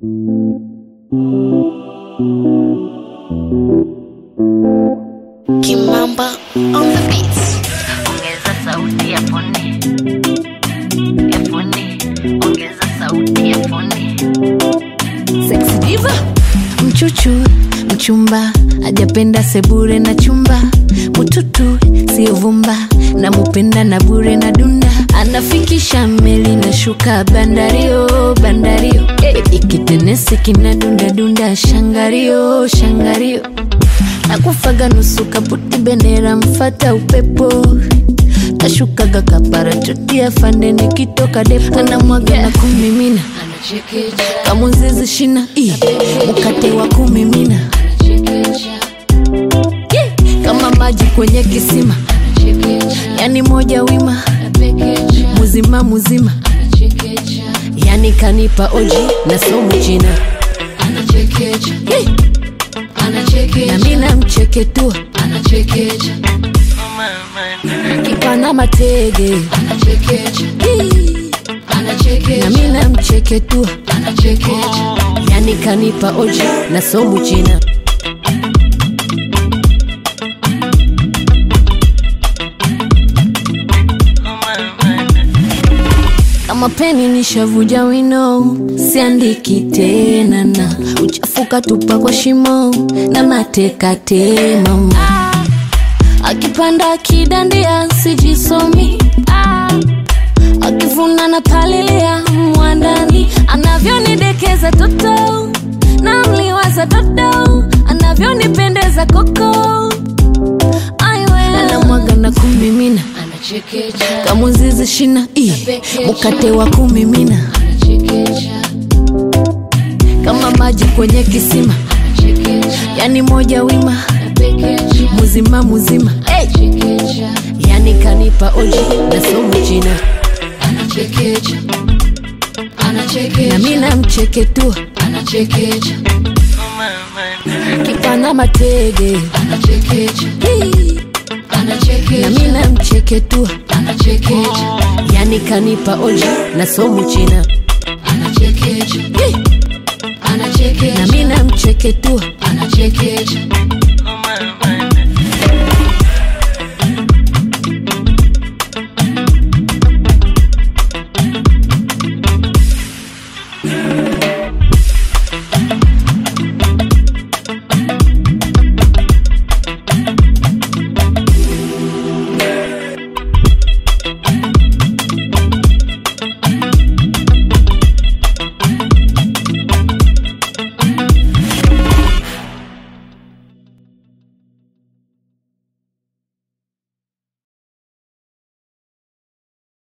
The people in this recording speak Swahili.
Kimamba on the beats. ongeza sauti ya foni ya foni ongeza sauti ya foni Sexy diva mchuchu mchumba ajapenda sebure na chumba mututu sio vumba na mupenda na bure na dunda anafikisha meli na shuka bandario bandario hey, ikitenesi kina dunda dunda shangario shangario nakufaga nusu kaputi bendera mfata upepo nashukaga kapara chotia fande nikitoka depo anamwaga na kumimina kamuzizi shina i mkate wa kumimina Yeah, kama maji kwenye kisima yani moja wima muzima muzima yani kanipa oji na somu china Yeah, na mina mcheketua kipana matege Yeah, na mina mcheketua yani kanipa oji na somu china kama peni nishavuja wino siandiki tena na uchafuka tupa kwa shimo na mateka temama akipanda akidandia sijisomi ah. akivuna na palilia mwandani anavyonidekeza toto na mliwaza dodo anavyonipendeza koko anamwaga na kumimina kamuzizi shina i mkate wa kumimina kama maji kwenye kisima yani moja wima muzima muzima hey. yani kanipa oji na somu china na mina mcheketua kipana matege Hii. na mina mcheketua yani kanipa oji na somu china Hii. na mina mcheketua